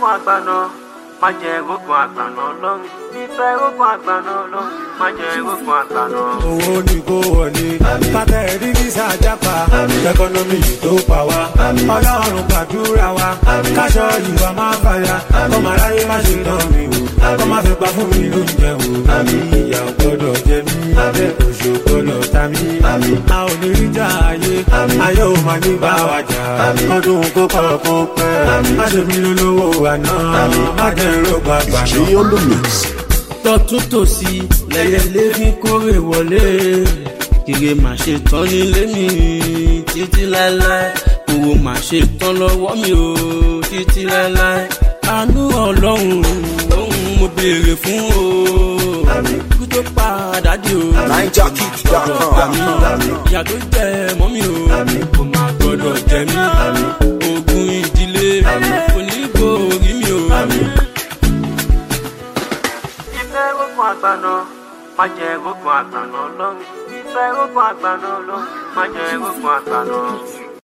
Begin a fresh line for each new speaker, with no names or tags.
rógun àgbàna má jẹ́ rógun àgbàna lọ́run ìfẹ́ rógun àgbàna lọ́run má jẹ́ rógun àgbàna.
owó ní kó wọlé kátẹ́ rí visa jápa ẹkọnọmì tó pa wá ọlọ́run gbàdúrà wa káṣọ ìwà máa fàyà ọmọ aráyé má ṣe tán mi o ọmọ fẹ́ pa fún mi lóúnjẹ o ìyà ò gbọ́dọ̀ jẹ mí oṣù gbọ́dọ̀ ta mí a ò ní rí jà ayé ayé ò máa ní bá wa jà ọdún kó kọ́ kó pẹ́ má ṣe mí lólówó àná má jẹ́ rògbà gbàná
Stay on the mix.
tọ́tún tòsí lẹ́yẹlé fi kórè wọlé kiri mà ṣe tán nílé mi títí láéláé owó mà ṣe tán lọ́wọ́ mi o títí láéláé àánú ọlọ́run òun mo béèrè fún o kú tó padà dé o gbọ́dọ̀ gbà mí ìyá tó jẹ mọ́ mi o kò má gbọ́dọ̀ jẹ mí ogun ìdílé kò ní borí mi o.
ìfẹ́ rógun àgbàna má jẹ́ rógun àgbàna lọ́run ìfẹ́ rógun àgbàna lọ́run má jẹ́ rógun àgbàna.